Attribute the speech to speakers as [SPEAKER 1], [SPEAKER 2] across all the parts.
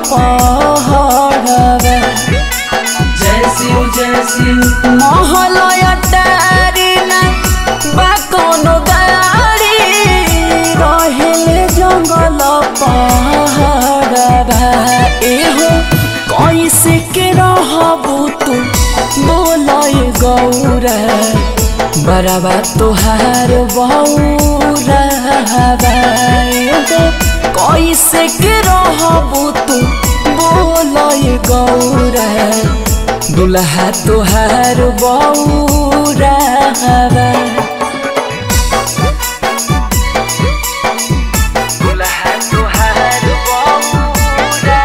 [SPEAKER 1] पहरवा
[SPEAKER 2] जय शिव जय शिव
[SPEAKER 1] महलय टारी ना बा कोनो गाड़ी रहेले जंगल पहरवा एहो कैसे के रहबू तू बोलय गौरा बराबा तोहार बौरा एहो कैसे के रहबू तू बोलय गौरा दुल्हा तोहार बौरा दुल्हा तोहार बौरा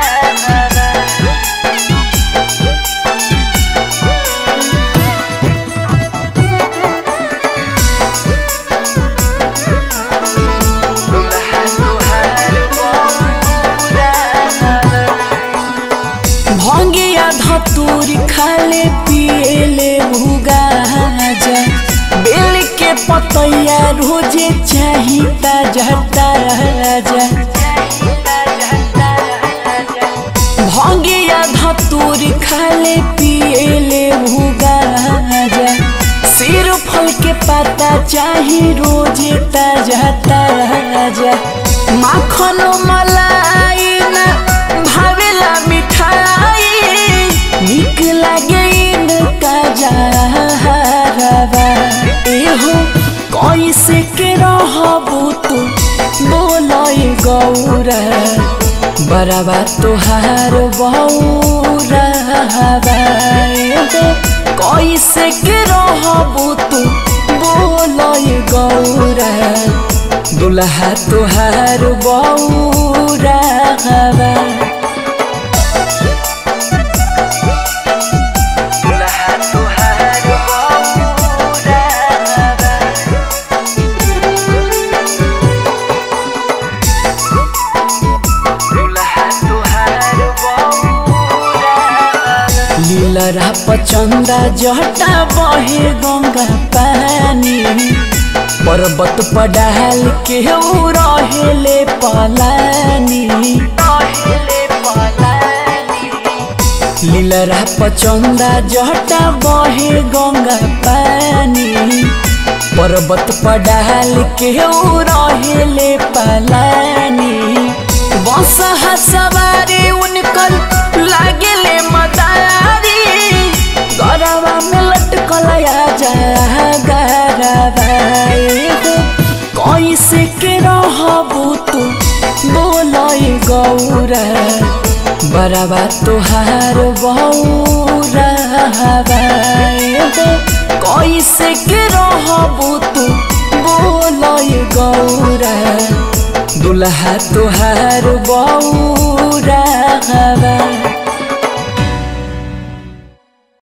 [SPEAKER 1] भंगिया धतूरी खाले पिएले भुगाजा बेल के पतैया रोजे चाही ताजा ताजा भंगिया धतूरी खाले पिएले भुगाजा सिर फल के पाता चाही रोजे ताजा ताजा माखन मलाई ना भावेला मिठाई निक लागे इनका जहरवा एहो कैसे के रहबू तू बोलय गौरा बराबा तोहार बौरा एहो कैसे के रहबू तू बोलय गौरा दुल्हा तोहार बौरा दुल्हा तोहार बौरा दुल्हा तोहार बौरा लीलरा पचंदा जटा बहे गंगा पानी पर्वत पडाल के ऊ रहेले पलानी लीलरा पचंदा जटा बहे गंगा पानी पर्वत पडाल के ऊ रहेले पलानी बस सवारी उनकर लागेले मदारी गरवा में लटकल जा गरवा एगो कैसे के रहबू तू बोलय गौरा बराबा तोहार बौरा एगो कैसे के रहबू तू बोलय गौरा दुल्हा तोहार बौरा